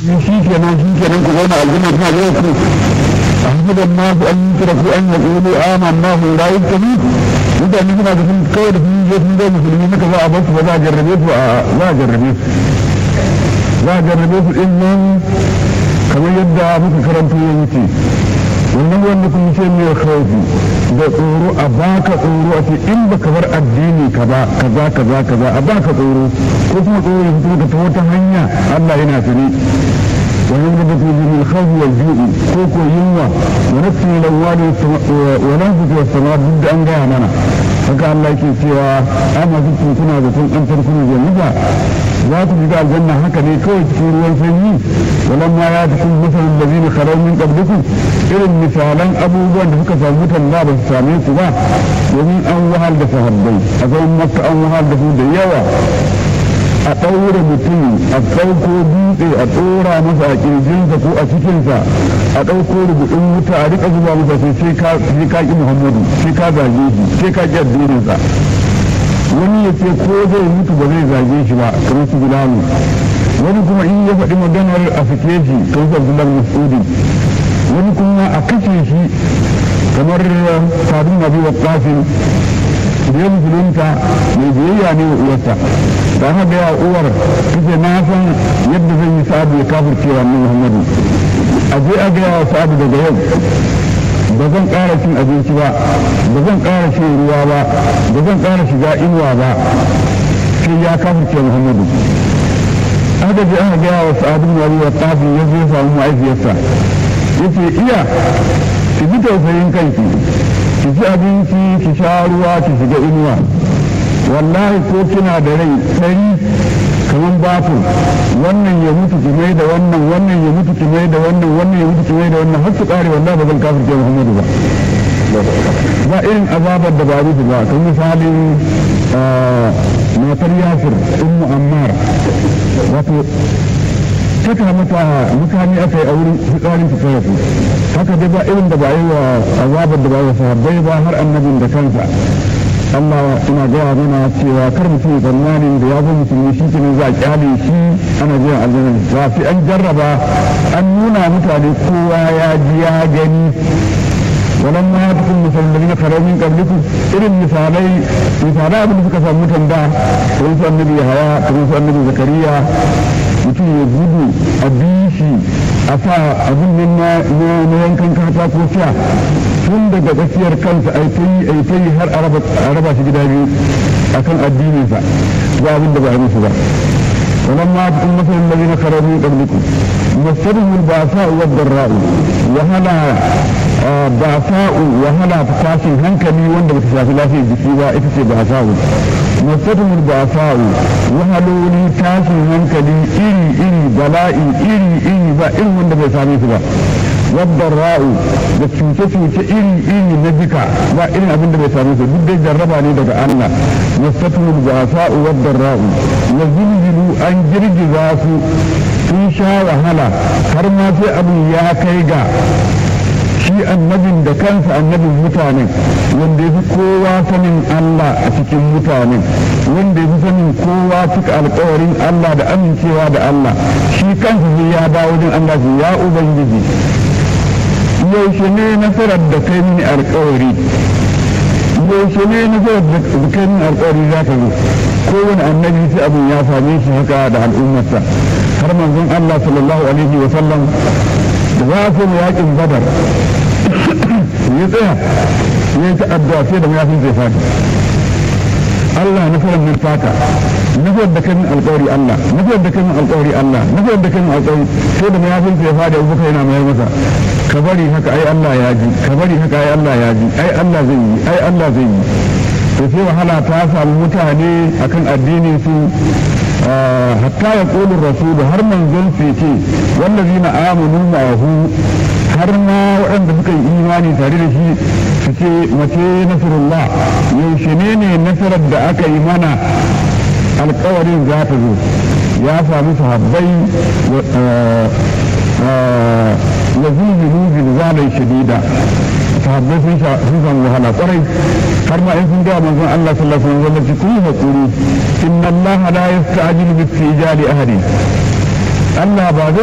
shi kenan shi kenan ku zauna aljanna tana da ku أحمد الناس أن يتركوا أن يقولوا آمنا وهم لا يفتنون mutane suna da sun kawai da sun je sun zai musulmi suka za a bar su ba za a jarrabe su a za a jarrabe su za a jarrabe su din nan kamar yadda muka karanto ya wuce wannan wanda kun ce mai khawfi da tsoro a baka tsoro a ce in baka bar addini ka ba kaza kaza kaza a baka tsoro ko kuma tsoro ya fito ta wata hanya Allah yana sani ويغلب به الخوف والجوع كوكو ينوى ونفس الأول ونفس والسماء ضد أن جاء منا فقال الله يكي سوى أما كنتم كنا بكم أن تركوا جنبا ذات جدا الجنة هكذا كوي تكون والفني ولما ياتكم مثل الذين خلوا من قبلكم إلى مثالا أبو بن فك فموت الله بالساميك با ومن أول دفع البيت أقول مكة أول دفع ديوا a ɗaure mutum a ɗauko dutse a ɗora masa a ƙirjinsa ko a cikinsa a ɗauko rubutun wuta a riƙa zuba masa sai sai ka ƙi muhammadu sai ka zage shi sai ka ƙi addininsa wani ya ce ko zai mutu ba zai zage shi ba kamar su bilalu wani kuma in ya faɗi maganar a fike shi kamar su abdullahi mas'udi wani kuma a kashe shi kamar sadun nabi wa ƙafin da ya musulunta mai biyayya ne wa uwarsa da aka gaya uwar kace na san yadda zan yi sa'adu ya kafir cewa ni muhammadu a je a gaya wa sa'adu daga yau ba zan ƙara cin abinci ba ba zan ƙara shan ruwa ba ba zan ƙara shiga inuwa ba sai ya kafir cewa muhammadu aka je aka gaya wa sa'adu na ruwa tafi ya zo samu ma'aifiyarsa ya ce iya ki bi tausayin kanki ki ci abinci ki sha ruwa ki shiga inuwa wallahi ko kina da rai ɗari kamar batir wannan ya mutu ki mai da wannan wannan ya mutu ki mai da wannan wannan ya mutu ki mai da wannan har su ƙare wallahi ba zan kafirce Muhammadu ba ba irin azabar da ba rufu ba kan misalin matar yasir ummu ammar wato saka mata mutane aka yi a wurin fitsarin su kawai haka dai ba irin da ba yi wa azabar da ba yi wa sahabbai ba har annabin da kansa Allah ina gaya mana cewa kar mutum tsammanin da ya zo musulmi shi ke za a kyale shi ana jiran aljanna ba sai an jarraba an nuna mutane kowa ya ji ya gani walan ma ta kun musulmi na karau min qablikum irin misalai misalai abin da suka samu mutan da kamar su annabi haya kamar su annabi zakariya mutum ya gudu a bishi a sa abin nan na yankan katako sha tun daga tsakiyar kansa ai ta yi ai ta yi har a raba shi gida biyu akan addininsa ba abin da ba a musu ba ولما تكون مثل الذين خرجوا من قبلكم مستهم الباساء والضراء وهلا باساء وهلا تكاسي هنكلي وند بتشافي لا في جسيبا اتسي باساء مستهم الباساء وهلولي تاسي هنكلي إري إري بلائي إري إري با إري وند بيسامي سبا والضراء da cuce-cuce iri-iri na jika ba irin abin da bai same su duk dai jarraba ne daga Allah wasatul basa'u wad-darra'u wa zilzilu an girgiza su sun sha wahala har ma sai abin ya kai ga shi annabin da kansa annabin mutanen wanda ya fi kowa sanin Allah a cikin mutanen wanda ya fi sanin kowa cika alkawarin Allah da amincewa da Allah shi kansa sai ya dawo wajen Allah ya ubangiji yaushe ne nasarar da kai mini alkawari yaushe ne nasarar da kai mini alkawari za ka zo kowane annabi sai abin ya same shi haka da al'ummarsa har manzon Allah sallallahu alaihi wa sallam da za su mu yakin badar ya tsaya ya yi ta'adda sai da mayafin zai fadi Allah nasarar nan taka nasarar da kai min alkawari Allah nasarar da kai min alkawari Allah nasarar da kai min alkawari sai da mayafin zai fadi abubakar yana mayar masa ka bari haka ai Allah ya ji ka bari haka ai Allah ya ji ai Allah zai yi ai Allah zai yi to sai wahala ta samu mutane akan addinin su hatta ya ƙolin rasulu har manzon su ce wallazi na amanu ma'ahu har ma waɗanda suka yi imani tare da shi su ce mace nasarullah yaushe ne ne nasarar da aka yi mana alkawarin za ta zo ya samu sahabbai lazilzilu zilzalai shadida sahabbai sun san wahala kwarai har ma in sun ga manzon Allah sallallahu alaihi wasallam ku yi hakuri inna Allah la yasta'jilu bi istijali ahadin Allah ba